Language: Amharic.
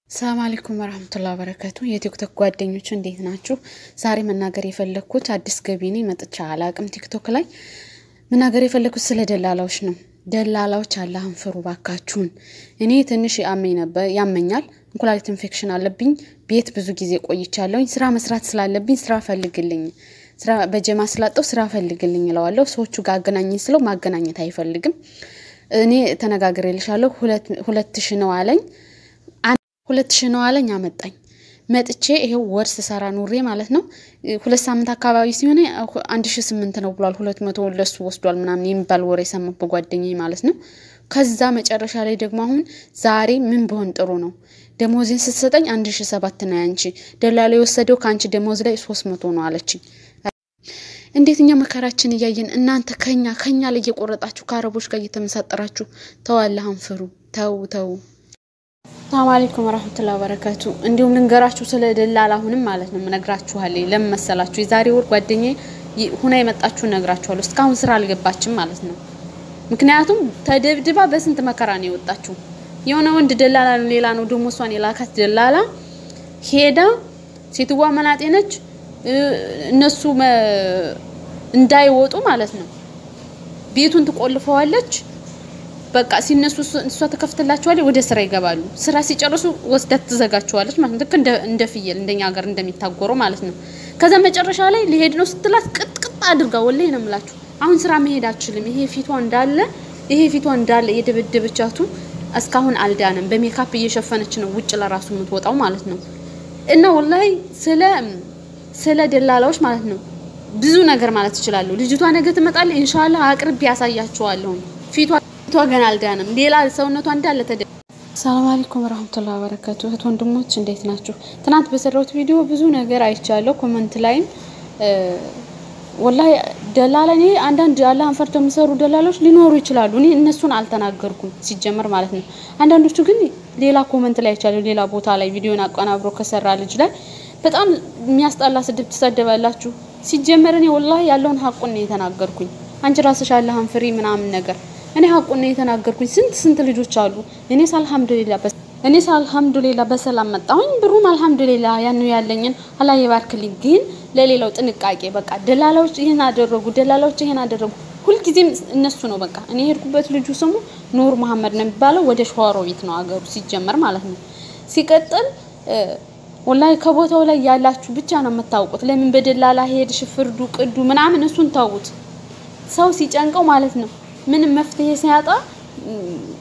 ሰላም አለይኩም ወረህመቱላሂ ወበረካቱ የቲክቶክ ጓደኞች እንዴት ናችሁ? ዛሬ መናገር የፈለግኩት አዲስ ገቢ ነኝ መጥቻ አላቅም። ቲክቶክ ላይ መናገር የፈለግኩት ስለ ደላላዎች ነው። ደላላዎች አላህን ፍሩ ባካችሁን። እኔ ትንሽ ያመኝ ነበር ያመኛል፣ እንኩላሊት ኢንፌክሽን አለብኝ። ቤት ብዙ ጊዜ ቆይቻለሁኝ። ስራ መስራት ስላለብኝ ስራ ፈልግልኝ፣ ስራ በጀማ ስላጠው ስራ ፈልግልኝ እለዋለሁ። ሰዎቹ ጋር አገናኘኝ ስለው ማገናኘት አይፈልግም። እኔ ተነጋግሬልሻለሁ ሁለት ሺ ነው አለኝ ሁለት ሺህ ነው አለኝ። አመጣኝ መጥቼ ይሄው ወር ስሰራ ኑሬ ማለት ነው። ሁለት ሳምንት አካባቢ ሲሆነ አንድ ሺህ ስምንት ነው ብሏል። ሁለት መቶ ለሱ ወስዷል ምናምን የሚባል ወሬ የሰማሁ በጓደኛዬ ማለት ነው። ከዛ መጨረሻ ላይ ደግሞ አሁን ዛሬ ምን ቢሆን ጥሩ ነው ደሞዜን ስትሰጠኝ አንድ ሺህ ሰባት ነው ያንቺ ደላላ የወሰደው ከአንቺ ደሞዝ ላይ ሶስት መቶ ነው አለችኝ። እንዴት እኛ መከራችን እያየን እናንተ ከኛ ከኛ ላይ እየቆረጣችሁ ከአረቦች ጋር እየተመሳጠራችሁ ተዋላህን ፍሩ። ተው ተው። ሰላም አለይኩም ወራህመቱላሂ ወበረካቱ። እንዲሁም ልንገራችሁ ስለ ደላላ አሁንም ማለት ነው እነግራችኋለሁ። ለምን መሰላችሁ? የዛሬ ወር ጓደኛዬ ሁና የመጣችሁ እነግራችኋለሁ። እስካሁን ስራ አልገባችም ማለት ነው። ምክንያቱም ተደብድባ በስንት መከራ ነው የወጣችሁ። የሆነ ወንድ ደላላ ነው ሌላ ነው ደግሞ እሷን የላካት ደላላ ሄዳ ሴትዋ መናጤ ነች። እነሱ እንዳይወጡ ማለት ነው ቤቱን ትቆልፈዋለች። በቃ ሲነሱ እሷ ተከፍትላቸዋለች፣ ወደ ስራ ይገባሉ። ስራ ሲጨርሱ ወስዳት ትዘጋቸዋለች ማለት ነው። ልክ እንደ ፍየል እንደኛ ሀገር እንደሚታጎረው ማለት ነው። ከዛ መጨረሻ ላይ ሊሄድ ነው ስትላት ቅጥቅጥ አድርጋ ወላሂ ነው የምላችሁ። አሁን ስራ መሄድ አችልም። ይሄ ፊቷ እንዳለ ይሄ ፊቷ እንዳለ የደበደበቻቱ እስካሁን አልዳንም። በሜካፕ እየሸፈነች ነው ውጭ ለራሱ የምትወጣው ማለት ነው። እና ወላሂ ስለ ስለ ደላላዎች ማለት ነው ብዙ ነገር ማለት ትችላለሁ። ልጅቷ ነገ ትመጣለች። ኢንሻአላህ አቅርቤ ያሳያችኋለሁ ፊቷ ፊቷ ገና አልዳንም። ሌላ ሰውነቷ እንዳለ ተደ ሰላም አለይኩም ወራህመቱላሂ ወበረካቱ። እህት ወንድሞች እንዴት ናችሁ? ትናንት በሰራሁት ቪዲዮ ብዙ ነገር አይቻለሁ። ኮመንት ላይም ወላሂ ደላላ እኔ አንዳንድ አላህን ፈርተው የሚሰሩ ደላሎች ሊኖሩ ይችላሉ። እኔ እነሱን አልተናገርኩም ሲጀመር ማለት ነው። አንዳንዶቹ ግን ሌላ ኮመንት ላይ አይቻለሁ። ሌላ ቦታ ላይ ቪዲዮን አቀናብሮ ከሰራ ልጅ ላይ በጣም የሚያስጠላ ስድብ ትሰደባላችሁ። ሲጀመር እኔ ወላሂ ያለውን ሀቁን ነው የተናገርኩኝ። አንቺ ራስሽ አላህን ፍሪ ምናምን ነገር እኔ ሀቁን ነው የተናገርኩኝ። ስንት ስንት ልጆች አሉ። እኔስ አልሐምዱሊላ እኔስ አልሐምዱሊላ በሰላም መጣሁኝ። ብሩም አልሐምዱሊላ ያን ያለኝን አላህ ይባርክልኝ። ግን ለሌላው ጥንቃቄ በቃ ደላላዎች ይሄን አደረጉ፣ ደላላዎች ይሄን አደረጉ። ሁልጊዜም እነሱ ነው በቃ። እኔ የሄድኩበት ልጁ ስሙ ኑር መሐመድ ነው የሚባለው። ወደ ሸዋሮቢት ነው አገሩ ሲጀመር ማለት ነው። ሲቀጥል ወላሂ ከቦታው ላይ ያላችሁ ብቻ ነው የምታውቁት። ለምን በደላላ ሄድሽ ፍርዱ ቅዱ ምናምን እሱን ተውት። ሰው ሲጨንቀው ማለት ነው ምንም መፍትሄ ሲያጣ